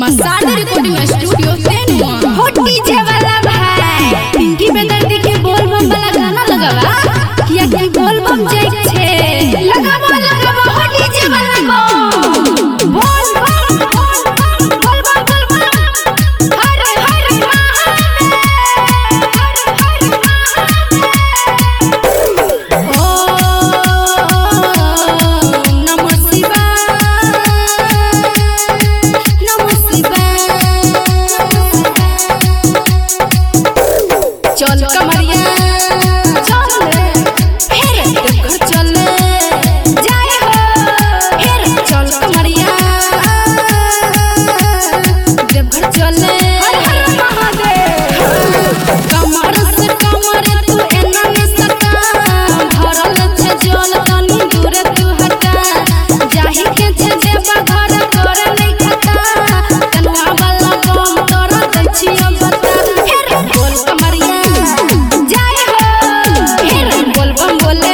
massage recording studio तेनुआ हो DJ वाला भाई पिंकी बेदर्दी के बोल बम वाला गाना लगावा किया कि बोल बम जाई छे लगावा लगावा हो डीजे वाला को बोल बम बोल बम बोल बम बोल बम हर हर महादेव हर हर महादेव ओ नमः शिवाय नमः शिवाय चल कमरिया चल फिर देवघर चल जाए हो फिर चल कमरिया देवघर चल हर हर महादेव कमर से कमर तू एना में सका भरल छे जल तनी दूर तू हटा जाहि के छे जेबा घर कर नहीं खता कनुआ वाला बम तोर दछिया बता फिर बोल कमरिया जाए हो फिर बोल बम बोले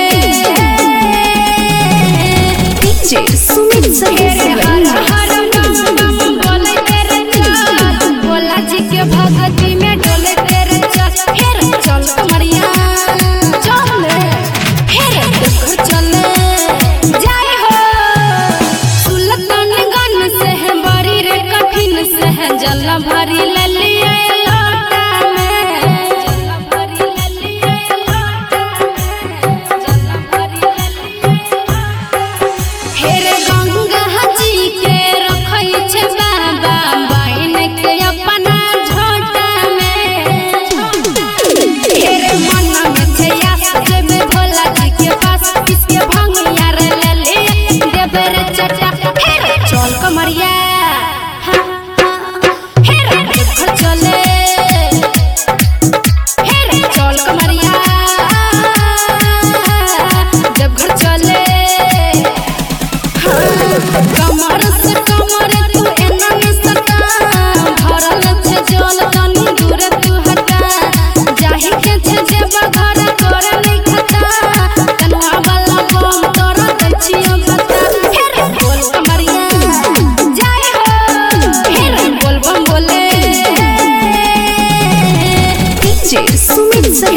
डीजे सुमित फिर हर हर बम बम बोले तेरे चाल भोला जी के भक्ति में डोले तेरे चाल फिर चल कमरिया चल फिर देवघर चल जाए हो सुल्तानगंज से है बड़ी रे कठिन से है जल भरी ललिया लोटा में जल भरी ललिया लोटा में जल भरी ललिया फेर गंगा जी के रखै छै बाबा बहिन के अपना झोटा में फेर मन में छै आस जेबे भोला जी के पास किसके भंगिया रे ले ले देबे रे चटा फेर चल कमरिया हाँ, हाँ, फेर देवघर चले फेर चल कमरिया देवघर चले कमर से कमर तू एना में सका भरल छे जल तनी दूर तू हटा जाहि के छे जेबा घर कर नहीं खता कनुआ वाला बम तोर दछिया बता फिर बोल कमरिया जाए हो फिर बोल बम बोले डीजे सुमित